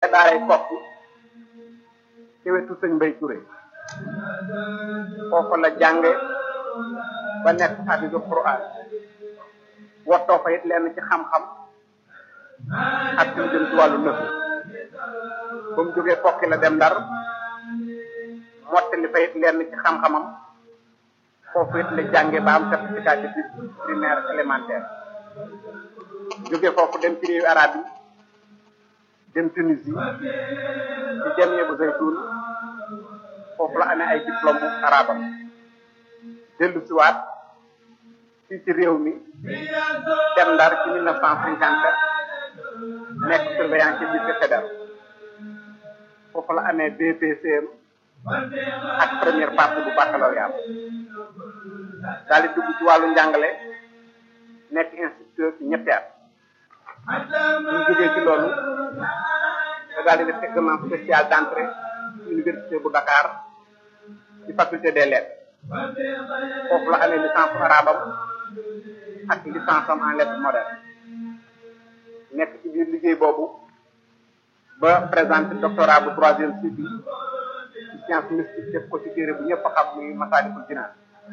daaray kokki ci wetu sëñ Mbay Touré foofu la jànge ba nekk hafizu Qur'an wottoo fa it lenn ci xam-xam ak ci lu jëm ci wàllu nëfu ba mu jógee kokki la dem ndar mottali fa it lenn ci xam-xamam foofu it la jànge ba am certificat d'études primaire élémentaire jóge foofu dem ci réewu arab yi dem Tunisie ci jamie bu Zaytun foofu la amee ay diplôme arabam dellu siwaat fii ci réew mi dem ndar ci mille neuf cent cinquante nekk surveillant ci lycée fédéral foofu la amee BPCM ak première partie bu baccalauréat daal di dugg ci wàllu njàngale nekk instituteur ci ñetti at bu ñu jógee ci loolu da daal di def examen spécial d'entrée ci université bu Dakar ci faculté des lettres foofu la amee licence arabam ak licence am en lettres modernes nekk ci biir liggéey boobu ba présenté doctorat bu troisième cycle ci science mystique def ko ci téere bu ñëpp xam muy Masaalikul Jinaan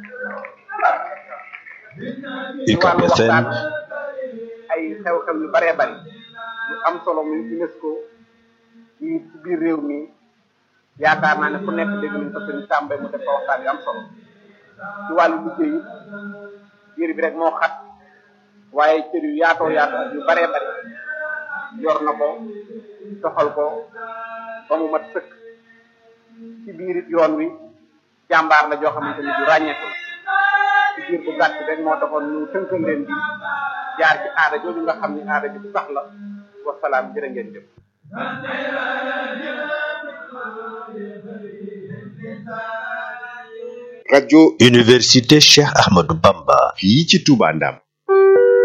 ci wàllu waxtaan ay xew-xew yu baree bari yu am solo muy UNESCO ci ci biir réew mi yaakaar naa ne ku nekk dégg nañ ko sëñ Sàmba mu def ko waxtaan yu am solo ci wàllu liggéey yi biir bi rek moo xat waaye cër yu yaatoo yaatoo ak yu baree bari yor na ko doxal ko ba mu mat sëkk ci biir it yoon wi jàmbaar la joo xamante ni du ràññeeku ci biir bu gàtt rek moo taxoon ñu tënkal leen di jaar ci aada jooju nga xam ni aada ji bu sax la wasalaam jërë ngeen jëf rajo université Cheikh Ahmadou Bamba fii ci Touba Ndam